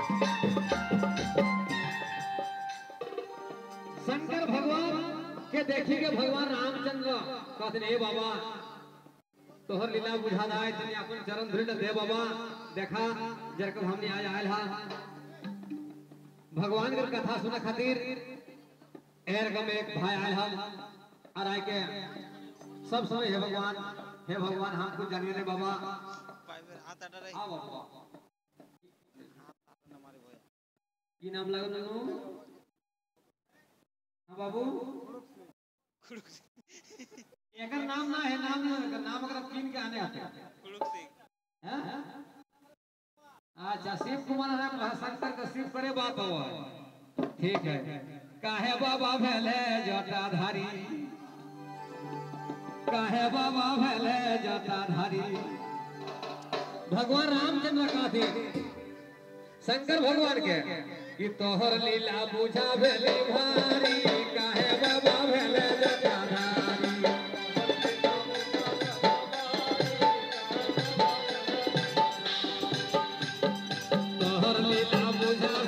शंकर भगवान के देखी के भगवान रामचंद्र कहते हे बाबा तोहर लीला बुझा दाए तनी अपन चरण धुरी दे बाबा देखा जरकब हमने आज आयल हा भगवान के कथा सुने खातिर एर गम एक भाई आयल हम और आए के सब समय हे भगवान हे भगवान हमको जानिए रे बाबा পাইপের হাত আটা রাই आ बाबा না মারে ভয় की नाम लागल ननु हाँ बाबू एकर नाम ना है नाम ना एकर नाम अगर आप कीन के आने आते কুলুক সিং हैं अच्छा शिव कुमार है शंकर का शिव करे बाप हुआ ठीक है काहे बाबा भेले जटाधारी काहे बाबा भेले जटाधारी भगवान रामचंद्र कहते शंकर भगवान के कि तोहर लीला बुझा भेली भारी काहे बाबा भेले जटाधारी तोहर लीला बुझा